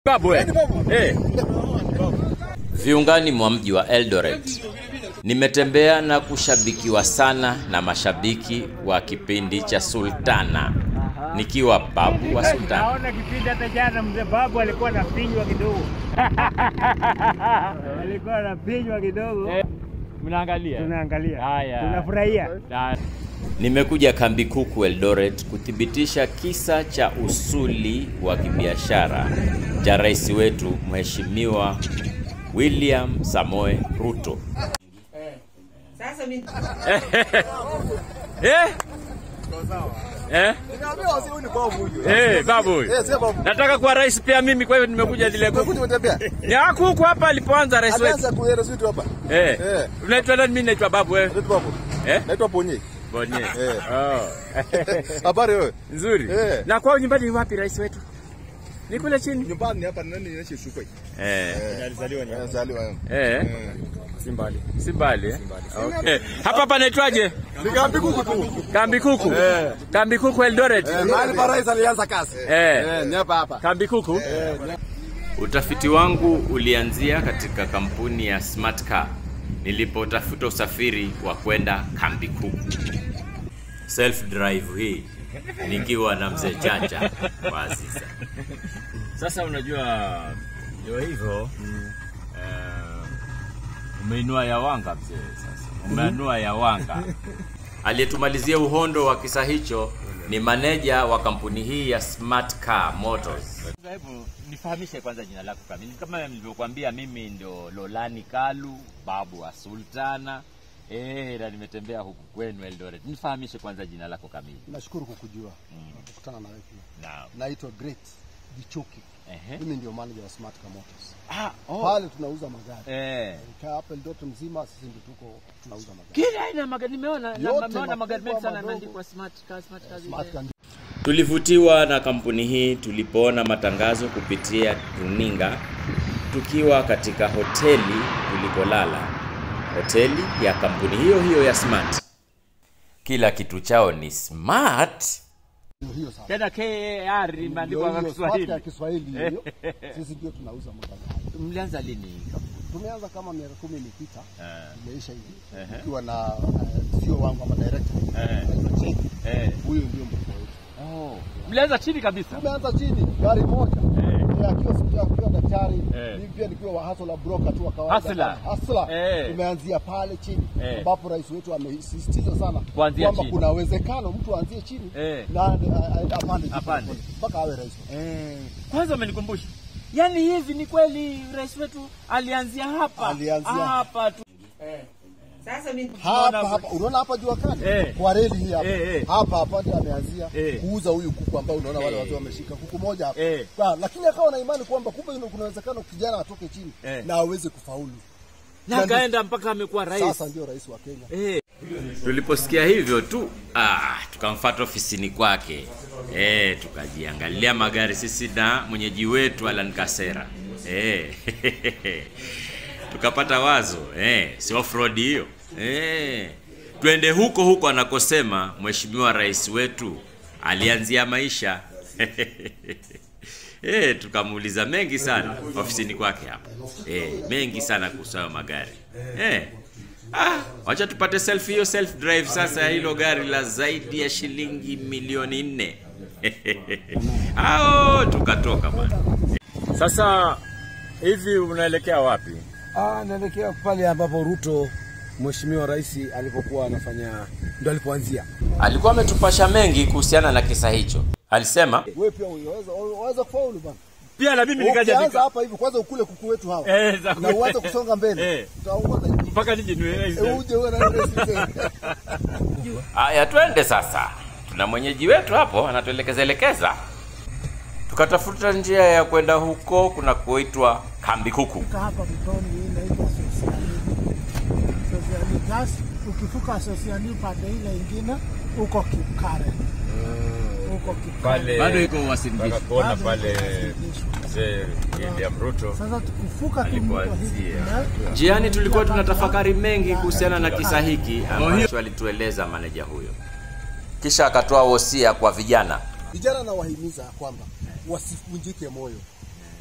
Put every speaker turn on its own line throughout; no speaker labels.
Babu eh. Eh.
Viungani mwa mji wa Eldoret nimetembea na kushabikiwa sana na mashabiki wa kipindi cha Sultana, nikiwa babu wa Sultana.
Naona kipindi hata jana mzee babu alikuwa anafinywa kidogo, alikuwa anafinywa kidogo.
Mnaangalia.
Tunaangalia,
Haya.
tunafurahia.
Na-
Nimekuja kambi kuku Eldoret kuthibitisha kisa cha usuli wa kibiashara cha rais wetu Mheshimiwa William Samoe Ruto.
Sasa mimi
Eh? Eh? Eh, babu huyu. Nataka kuwa rais pia mimi kwa hivyo nimekuja zile kuku. Ni haku huku hapa alipoanza rais wetu. Eh.
Eh.
Unaitwa nani? Mimi naitwa babu wewe. Eh?
Naitwa Ponye.
Bonye.
Eh.
Oh.
Habari wewe?
Nzuri.
Eh.
Na kwao nyumbani ni wapi rais wetu? Ni kule chini.
Nyumbani hapa nani naishi Shukwe.
Eh.
Alizaliwa nyumbani. Alizaliwa.
Eh. Si mbali. Si mbali. eh? Okay. Hapa panaitwaje?
Ni kambi kuku tu.
Kambi kuku. Kambi kuku Eldoret.
Mahali pa rais alianza kazi.
Eh.
Eh, ni hapa hapa.
Kambi kuku.
Utafiti wangu ulianzia katika kampuni ya Smart Car nilipotafuta usafiri wa kwenda kambi kuku. Self drive hii nikiwa na mzee Chacha wa Aziza. Sasa unajua ndio hivyo eh, umeinua ya wanga mzee sasa. Umeinua ya wanga. Aliyetumalizia uhondo wa kisa hicho ni maneja wa kampuni hii ya Smart Car Motors. Hebu nifahamishe kwanza jina lako kamili. Kama nilivyokuambia, mimi ndio Lolani Kalu, babu wa Sultana. Eh, na nimetembea huku kwenu Eldoret. Nifahamishe kwanza jina lako kamili.
Nashukuru kukujua kukutana na wewe pia.
Naam.
Naitwa Great Gichuki.
Ehe.
Mimi ndio manager wa Smart Car Motors.
Ah, oh.
Pale tunauza magari.
Eh.
Kaa hapa Eldoret mzima sisi ndio tuko tunauza magari.
Kila aina ya magari nimeona, na-
Yote,
nimeona magari mengi sana
makubwa,
yameandikwa Smart Car, Smart Car.
Smart Car
Tulivutiwa na kampuni hii tulipoona matangazo kupitia runinga tukiwa katika hoteli tulipolala, hoteli ya kampuni hiyo hiyo ya Smart. Kila kitu chao ni smart.
ndio hiyo sasa.
Tena KAR imeandikwa kwa
Ndio hiyo, Smart
Kiswahili.
Car Kiswahili hiyo. Sisi ndio tunauza magari. haya.
Mlianza lini?
Tumeanza kama miaka kumi ilipita.
Eh.
Imeisha hivi.
Ehe.
Tukiwa na uh, CEO wangu ama director.
Eh.
Anaitwa Jake.
Eh.
Huyo ndio mkubwa wetu.
Oh. Mlianza chini kabisa.
Tumeanza chini gari moja.
Eh.
Eh, akiwa sikia akiwa daktari
Eh.
mimi pia nikiwa wa hustler broker tu wa kawaida
Hustler.
hustler
Eh.
tumeanzia pale chini
Eh.
ambapo rais wetu amesisitiza sana
Kuanzia
kwamba
chini.
kuna uwezekano mtu aanzie chini
Eh.
na a- a- apande juu
Apande.
pole, mpaka awe rais
Eh. Kwanza umenikumbusha. Yaani hivi ni kweli rais wetu alianzia hapa.
Alianzia
hapa tu.
sasa mimi
hapa hapa unaona hapa jua kali
Eh.
kwa reli hii hapa
Eh, eh.
hapa hapa ndio ameanzia
Eh.
kuuza huyu kuku ambao unaona wale wazee wameshika kuku moja hapa
Eh.
Ba, lakini akawa na imani kwamba kumbe kuna uwezekano kijana atoke chini
Eh.
na aweze kufaulu
Na akaenda mpaka amekuwa rais.
sasa ndio rais wa Kenya
Eh.
Tuliposikia hivyo tu ah, tukamfuata ofisini kwake eh, tukajiangalia magari sisi na mwenyeji wetu Alan Kasera eh, tukapata wazo eh, si off-road hiyo eh, twende huko huko anakosema mheshimiwa rais wetu alianzia maisha Eh, tukamuuliza mengi sana ofisini kwake hapa eh, mengi sana kuhusu hayo magari eh, Ah, wacha tupate self hiyo self drive sasa ya hilo gari la zaidi ya shilingi milioni nne. Ao, tukatoka bwana.
Sasa hivi unaelekea wapi?
Ah, naelekea pale ambapo Ruto mheshimiwa rais alipokuwa anafanya ndo alipoanzia.
Alikuwa ametupasha mengi kuhusiana na kisa hicho. Alisema
wewe pia unaweza unaweza kufaulu bana
Pia na mimi nikaja
Ukianza
nika
hapa hivi kwanza ukule kuku wetu hawa
Eh, za
na
kweli.
uanze kusonga mbele
Eh.
utaona
mpaka nije niwe
Eh, uje uwe na ile system.
haya, twende sasa. Tuna mwenyeji wetu hapo anatuelekeza elekeza. Tukatafuta njia ya kwenda huko kuna kuitwa kambi kuku.
hapa mtoni hii inaitwa Sosiali. Sosiali gas, ukivuka Sosiali pande ile ingine uko Kipkare. Uko Kipkare.
bado iko wasindisho.
kuona pale
Mzee William Ruto
Sasa tukivuka tu mto hivi
alipoanzia.
kuna-
Njiani tulikuwa tunatafakari mengi kuhusiana na kisa hiki ambacho alitueleza maneja huyo, kisha akatoa wosia kwa vijana.
vijana nawahimiza ya kwamba wasivunjike moyo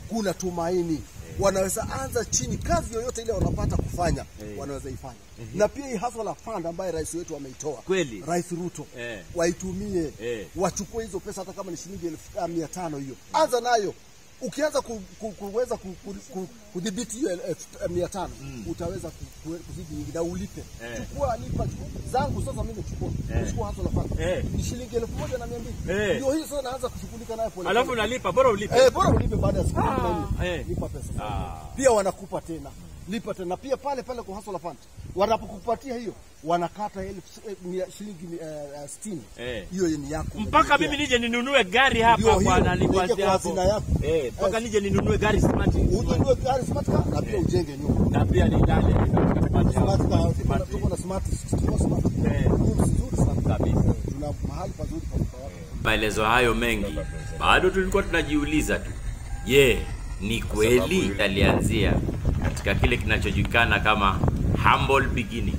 kuna tumaini wanaweza anza chini, kazi yoyote ile wanapata kufanya
Eh.
wanaweza ifanya, na pia hii hustler fund ambaye rais wetu ameitoa,
Kweli.
Rais Ruto
Eh.
waitumie
Eh.
wachukue hizo pesa, hata kama ni shilingi elfu ah, mia tano hiyo, anza nayo. Ukianza ku, ku, kuweza ku, ku, ku, kudhibiti hiyo elfu eh, mia tano utaweza ku, ku, kuzidi nyingi na ulipe.
Eh.
Chukua lipa chukua. zangu sasa, mimi chukua
Eh.
chukua hustler fund
Eh.
ni shilingi elfu moja na mia mbili
Eh.
ndio hiyo sasa naanza kushughulika nayo pole
Alafu
pole.
unalipa, bora ulipe.
Eh, bora ulipe baada ya siku
Ah,
arobaini.
eh.
Lipa pesa.
Ah.
Pia wanakupa tena. Lipa tena. Pia pale pale kwa Hustler Fund. Wanapokupatia hiyo wanakata elfu eh, mia- shilingi eh, eh, sitini.
Eh.
Hiyo ni yako.
Mpaka mimi nije ninunue gari hapa
Ndio
kwa
hiyo,
nalipatia
uweke kwa
hapo.
hazina yako.
Eh, mpaka nije ninunue gari smart.
Ununue gari smart car na pia ujenge nyumba.
Na pia ni ndani katika smart
Smart
house.
car,
Smart.
tuko na smart, tuko smart.
Eh.
Ni nzuri sana.
Kabisa.
Tuna mahali pazuri pa kukaa watu.
Maelezo hayo mengi, bado tulikuwa tunajiuliza tu, je, ni kweli alianzia katika kile kinachojulikana kama humble beginning?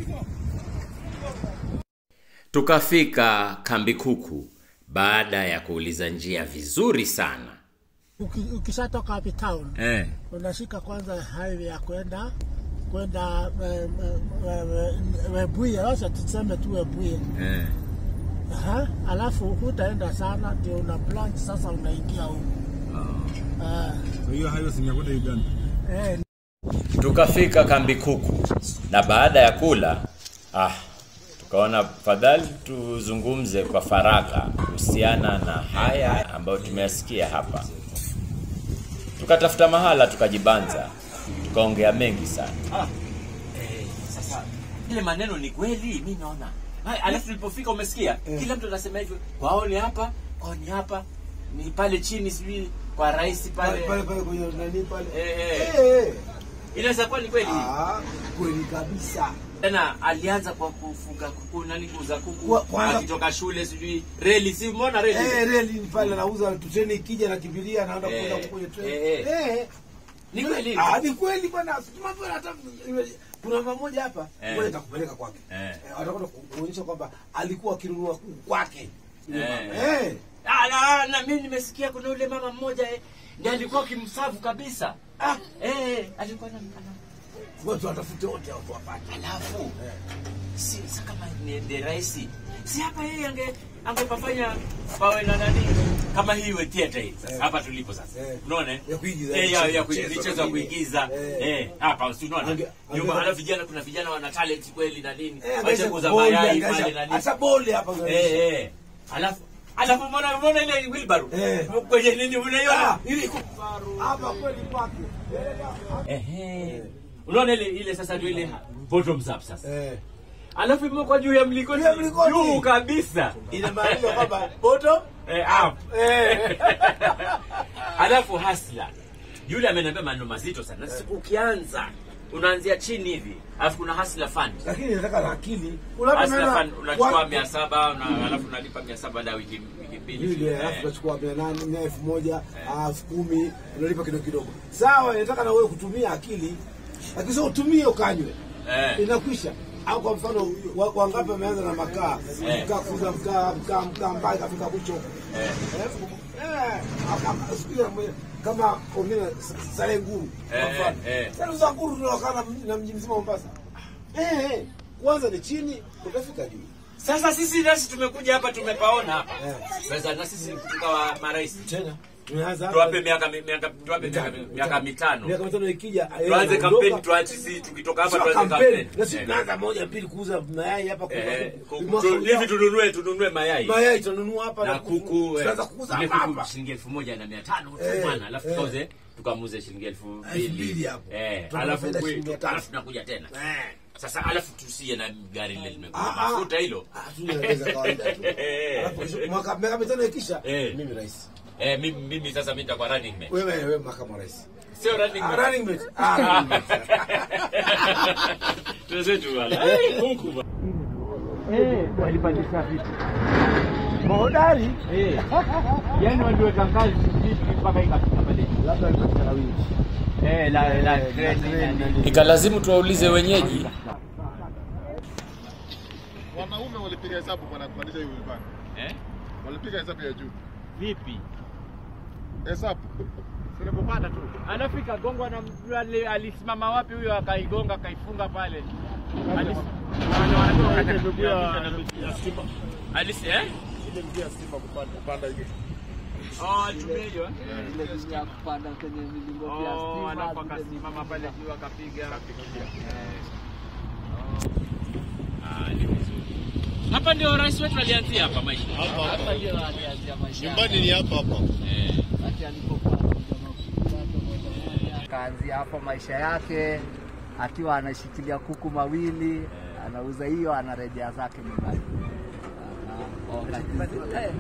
Tukafika kambi kuku baada ya kuuliza njia vizuri sana.
Uki, ukishatoka hapi town
Eh.
unashika kwanza highway ya kwenda kwenda eh, eh, eh, Webuye, wacha tuseme tu Webuye.
Eh.
Aha, alafu hutaenda sana, ndio una branch sasa, unaingia huko Ah,
hiyo hayo si kwenda Uganda.
eh,
Tukafika kambi kuku na baada ya kula ah, tukaona fadhali tuzungumze kwa faragha kuhusiana na haya ambayo tumeyasikia hapa. Tukatafuta mahala tukajibanza, tukaongea mengi sana.
Eh, sasa ile maneno ni kweli, mi naona. Hai, Alafu tulipofika umesikia, kila mtu anasema hivyo, kwao ni hapa, kwao ni hapa, ni pale chini, sijui kwa rais pale.
pale pale kwenye nani pale
Eh, eh.
Eh, eh.
Inaweza kuwa ni kweli.
Ah, kweli kabisa
Tena alianza kwa kufuga kuku, nani kuuza kuku,
Kwa- kwanza-
akitoka shule, sijui reli, si umeona reli?
Eh, reli ni pale anauza treni ikija nakimbilia naenda
Eh,
kwenda kwenye treni.
eh,
Eh.
Ni kweli.
Ah, ni kweli bwana. Mambo hata kuna mama moja hapa,
Eh.
ngoja nitakupeleka kwake.
Eh.
Eh, Atakwenda ku- kuonyesha kwamba alikuwa akinunua kuku kwake. Yule
Eh.
mama. Eh.
Ah, na, na mimi nimesikia kuna yule mama mmoja eh, ndiye alikuwa kimsafu kabisa. Ah, eh, alikuwa na ana
Watu watafute wote watu wapate.
alafu si sa kama ni ni rais si hapa yeye ange angepafanya pawe na nani kama hii we theater hii sasa hapa tulipo sasa
Eh.
unaona eh?
Ya kuigiza,
eh ya ya
michezo
kuigiza michezo
na
ya
nini.
kuigiza
Eh.
eh hapa si unaona
Ange-
nyuma
ange-
alafu vijana kuna vijana wana talent kweli na nini
Eh,
wacha
angaisha
kuuza
boli,
mayai
angaisha-
pale na nini
Hata boli hapa.
eh eh alafu alafu mbona mbona ile wheelbarrow
Eh.
kwenye nini unaiona
Ah, ili ku- hapa kweli kwake.
Ehe. Unaona ile ile sasa ndio ile bottoms up sasa.
Eh.
Alafu imekuwa juu ya mlingoti.
Juu ya mlingoti.
Juu kabisa.
Inamaanisha kwamba bottom
eh, up.
eh.
Alafu hasla. Yule ameniambia maneno mazito sana. Sasa ukianza unaanzia chini hivi. Alafu kuna hasla fund.
Lakini nataka na akili.
Hasla fund unachukua
Wa-
700 na alafu unalipa 700 baada ya wiki wiki mbili.
Vile,
Eh.
alafu unachukua mia nane mia elfu moja ah, elfu kumi unalipa kidogo kidogo. Sawa, inataka na wewe kutumia akili, lakini sio utumie ukanywe,
Eh.
inakwisha. Au kwa mfano wa- wangapi wameanza na makaa
Eh.
mkaa kuuza mkaa mkaa mkaa mbaya kafika kucho
Eh.
Eh, aka- siku ya mwe- kama ongea sare nguru
Eh,
kwa mfano.
eh, eh.
Sare za nguru tunawakana na mji mzima Mombasa. Eh, eh, kwanza ni chini utafika juu.
Sasa sisi nasi tumekuja hapa tumepaona hapa.
Eh.
Sasa na sisi tukawa marais.
Tena tumeanza hapa.
Tuwape miaka miaka tuwape miaka miaka mitano.
miaka mitano ikija
tuanze
anaondoka.
kampeni tuache sisi tukitoka hapa
Sio
tuanze
kampeni.
kampeni
Na sisi
Eh,
tunaanza moja mbili kuuza mayai hapa kwa
eh,
kwa-
ku-
mwaka
tu-
ujao.
hivi tununue tununue mayai
mayai tunanunua hapa
na kuku eh,
tunaanza kuuza
ile
hapa
kuku
hapa.
shilingi elfu moja na mia tano
Eh,
bwana alafu
eh.
tukauze tukamuze shilingi elfu
mbili
mbili
hapo.
eh
Tunapata
alafu
faida
kwe-
shilingi mia tano.
alafu tunakuja tena
Eh.
sasa alafu tusiye na gari lile limekuwa
Ah, ah.
mafuta hilo
Ah, tunaweza kawaida tu.
Eh.
Alafu kesho- mwaka miaka mitano ikisha
Eh.
mimi rais.
eh mimi mimi sasa mimi nitakuwa running mate
Wewe wewe makamu wa rais.
sio running
Ah,
mate
running mate. Ah, running mate.
Tuzetu wala Eh, Mungu ba-
walipandisha vitu
mahodari
eh, yani waliweka ngazi vipi mpaka ikafika pale
labda alipata wingi
eh, la la treni na nini.
Ikalazimu tuwaulize wenyeji
Wanaume walipiga hesabu bwana kupandisha hiyo wilbani.
eh
Walipiga hesabu ya juu.
vipi
Hesabu. Tulikupanda tu.
Alafu ikagongwa na mtu ali- alisimama wapi huyo akaigonga akaifunga pale. Alis-
Ile miguu ya ya stima.
Alis eh?
Ile miguu ya stima kupanda kupanda hivi.
Oh, alitumia hiyo. eh?
Ile ya kupanda kwenye milingoti ya
Oh,
stima.
alafu
zile
akasimama pale
zilikuja.
juu akapiga. Ah, ni vizuri. Hapa ndio rais wetu alianzia hapa maisha.
Hapa
Hapa
hapa.
ndio alianzia maisha
Nyumbani ni hapa hapa.
Eh.
Wakati alipokuwa anakuja makundi yake moja moja. Akaanzia hapo maisha yake akiwa anashikilia kuku mawili, anauza hiyo, anarejea zake nyumbani. Ana- wakati- eh,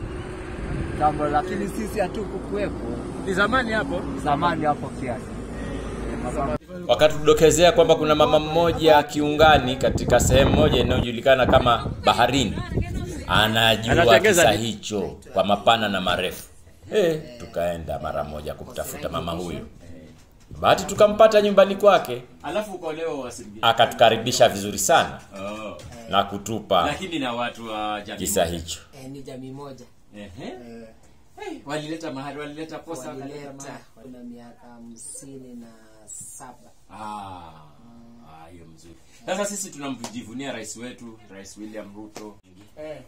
Jambo, lakini sisi hatukukuwepo
Ni zamani hapo.
zamani hapo kiasi. Eh, mababu
wakatudokezea kwamba kuna mama mmoja kiungani katika sehemu moja inayojulikana kama baharini anajua
Anatengeza
kisa
nini?
hicho kwa mapana na marefu eh, tukaenda mara moja kumtafuta mama huyo bahati tukampata nyumbani kwake
Alafu ukolewa wasingi.
akatukaribisha vizuri sana
Oh.
na kutupa
Lakini na watu wa jamii.
kisa hicho
Eh, ni jamii moja
Ehe. Hey, walileta mahali, walileta posa wakaleta
walileta
mahali.
kuna miaka hamsini na saba
Ah, ah, hiyo mzuri. Sasa sisi tunamjivunia rais wetu, Rais William Ruto
eh.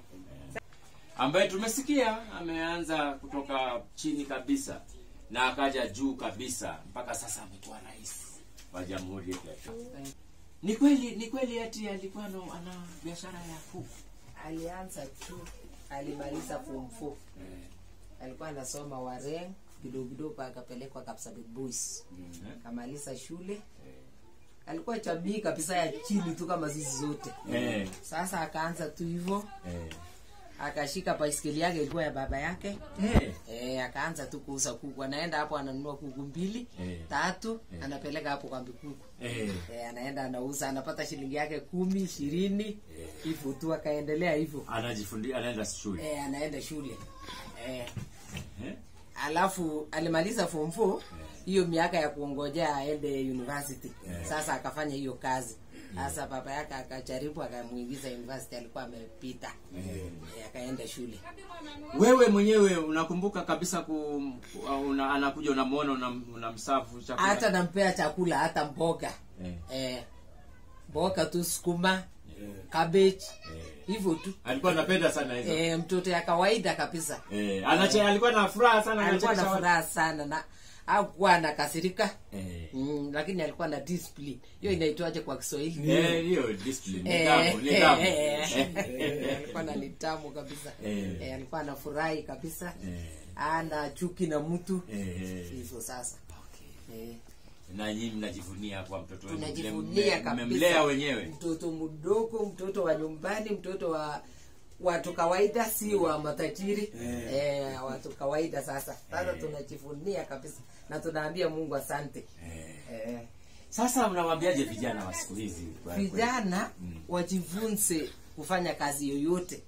ambaye tumesikia ameanza kutoka chini kabisa na akaja juu kabisa mpaka sasa amekuwa rais wa Jamhuri yetu ya Kenya. Ni kweli, ni kweli ati alikuwa ana ana biashara ya kuku.
alianza tu alimaliza form four alikuwa anasoma Wareng kidogo kidogo akapelekwa Kapsabet Boys akamaliza shule alikuwa jamii kabisa ya chini tu kama sisi zote
Eh,
sasa akaanza tu hivyo
eh.
akashika baiskeli yake ilikuwa ya baba yake
Eh.
e, akaanza tu kuuza kuku anaenda hapo ananunua kuku mbili
Eh.
tatu anapeleka hapo kambi kuku
Eh.
e, anaenda anauza anapata shilingi yake kumi ishirini hivyo tu akaendelea hivyo
Anajifundi anaenda shule.
e, anaenda shule e,
Eh?
alafu alimaliza form four hiyo miaka ya kuongojea aende university sasa akafanya hiyo kazi sasa baba yake akajaribu akamuingiza university alikuwa amepita e, akaenda shule
Wewe mwenyewe unakumbuka kabisa ku, una, anakuja unamwona unam- unamsafu chakula.
hata nampea chakula hata mboga
Eh.
eh, mboga tu sukuma cabbage hivyo tu
alikuwa anapenda sana hizo.
eh, mtoto ya kawaida kabisa
Eh, anache alikuwa na furaha sana
alikuwa na
anachekesha watu.
furaha sana na akuwa anakasirika
Eh.
mm, lakini alikuwa na discipline hiyo inaitwaje kwa kiswahili
Eh, hiyo discipline,
Eh,
nidhamu, nidhamu.
eh, eh, alikuwa na nidhamu kabisa
Eh.
Eh, alikuwa anafurahi kabisa
Eh.
ana chuki na mtu
Eh.
hivyo sasa eh.
Na nyinyi mnajivunia kwa mtoto wenu.
tunajivunia
Mme-
kabisa
Mmemlea wenyewe.
mtoto mdogo mtoto wa nyumbani mtoto wa watu kawaida si wa matajiri eh, watu kawaida sasa sasa tunajivunia kabisa na tunaambia mungu asante eh.
Sasa mnawaambiaje vijana wa siku hizi? kwa-
vijana wajifunze kufanya kazi yoyote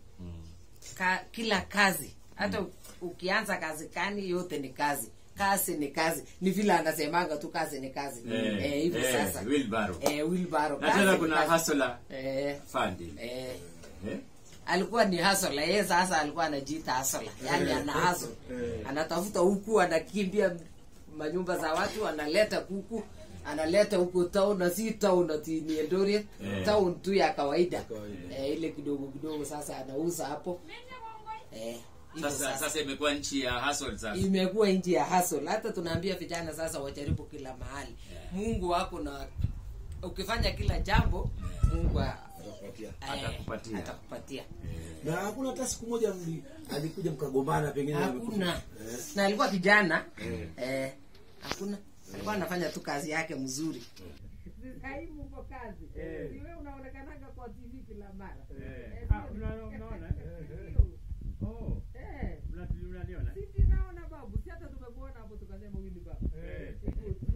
Ka, kila kazi hata ukianza kazi kani yote ni kazi kazi ni kazi ni vile anasemanga tu kazi ni kazi
Eh,
eh, hivyo
eh,
sasa
wheelbarrow.
eh, wheelbarrow,
Na
kazi
tena
ni
kuna
kazi.
hustler
eh,
funding.
eh,
Eh?
alikuwa ni hasola yeye sasa alikuwa anajiita hasola yaani ana haso anatafuta huku anakimbia manyumba za watu analeta kuku analeta huko town na si town ati ni Eldoret
Eh.
town tu ya kawaida eh, ile kidogo kidogo sasa anauza hapo eh, hivyo
Sasa
sasa
sasa imekuwa nchi ya hustle sasa.
imekuwa nchi ya hustle hata tunaambia vijana sasa wajaribu kila mahali mungu wako na ukifanya kila jambo mungu a- eh,
Atakupatia.
atakupatia
na hakuna hata siku moja mli- alikuja mkagombana pengine
hakuna na alikuwa kijana eh, hakuna alikuwa anafanya tu kazi yake mzuri
Kaimu uko kazi. Si wewe unaonekanaga kwa TV kila mara. Eh,
Ah, una- unaona? Oh,
Eh,
mna- mnaniona?
si tunaona babu, si hata tumekuona hapo tukasema huyu ni babu.
Eh.
Iko tu.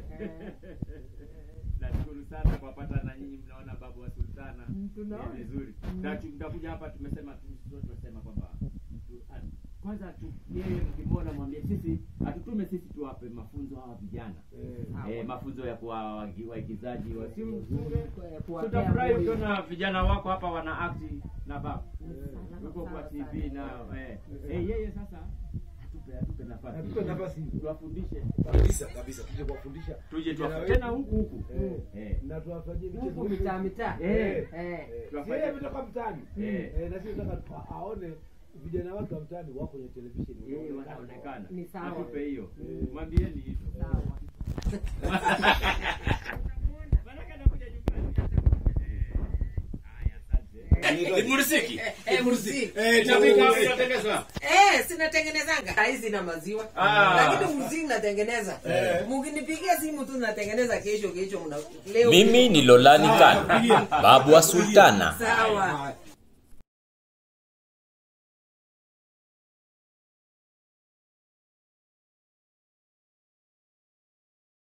Nashukuru sana kwa pata na nyinyi mnaona babu wa sultana.
Mm, tunaona.
Ni vizuri. Na tu- Mtakuja hapa tumesema tu- tunasema kwamba tu- a- kwanza tu yeye mkimwona mwambie sisi atutume sisi tuwape mafunzo hawa vijana. Eh, mafunzo ya kuwa wagi- waigizaji wa simu.
kuwapea
Tutafurahi
moyo.
ukiona vijana wako hapa wana act na babu. Yuko kwa TV na eh, eh, yeye sasa atupe atupe nafasi.
Atupe nafasi.
Tuwafundishe.
Kabisa kabisa, tuje kuwafundisha
Tuje
vijana
tuwafu-
wetu.
tena huku huku.
Eh,
Eh.
na tuwafanyie michezo
Huku mitaa mitaa.
Eh,
Eh.
Eh.
eh.
Tuwafanyie-
Si yeye ametoka mtaani
Eh.
Eh, na sisi tunataka tu- aone vijana wake wa mtaani wako kwenye televisheni
Eh, wanaonekana.
Ni sawa.
Atupe hiyo.
Eh.
Mwambieni hivyo.
Sawa.
Ni mursiki.
Eh, muziki.
Eh,
Chapika hapo
eh,
inatengenezwa.
Eh, sinatengenezanga saizi na maziwa
Ah.
lakini muziki natengeneza mukinipigia simu tu natengeneza kesho kesho mna leo
Mimi ni Lolani Khan, babu wa Sultana.
sawa